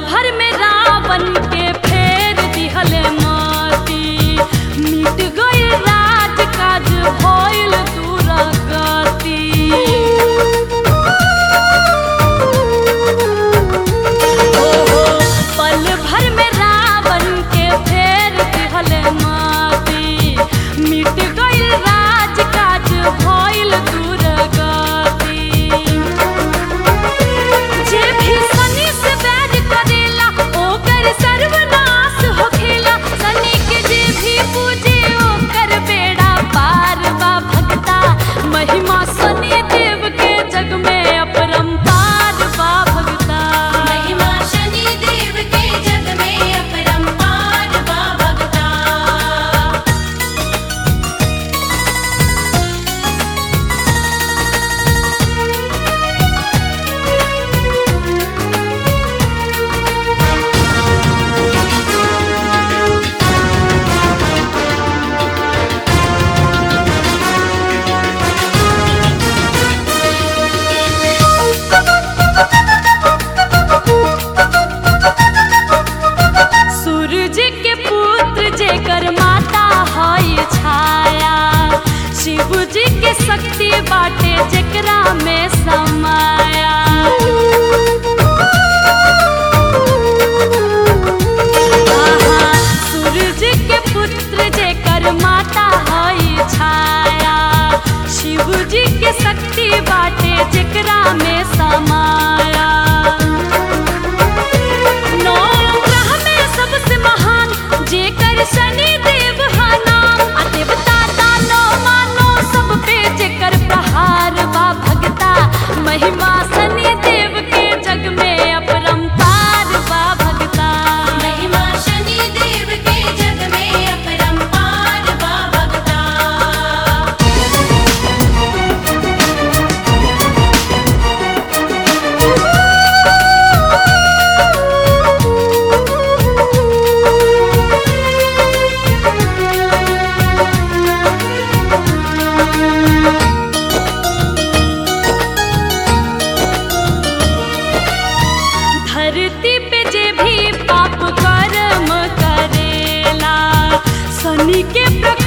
भर में रावण के फेर दिहले माती मिट गई राज काज भइल दुरागति ओहो पल भर में रावण के फेर दिहले माती मिट गई राज काज भइल दुरागति जे भी शनि से बैर करेला ओकर सर्वनाश होखेला शनि के जे भी पूजे ओकर बेड़ा पार बा भगता महिमा शनि देव के जग में अपरंपार बा भगता महिमा शनि देव के जग में अपरंपार बा भगता सूरज के पुत्र जेकर माता हई छाया शिव जी के शक्ति बाटे जेकरा में समाया आहा, सूरज के पुत्र जेकर माता हई छाया शिव जी के शक्ति बाटे जेकरा में समाया नौ ग्रह में सबसे महान जेकर शनि देव हा नाम आ देवता दानो मानो सब पे जेकर प्रहार बा भगता महिमा शनि देव के जग में अपरंपार बा भगता महिमा शनि देव के जग में अपरंपार बा भगता धरती पे जे भी पाप कर्म करेला शनि के प्रकोप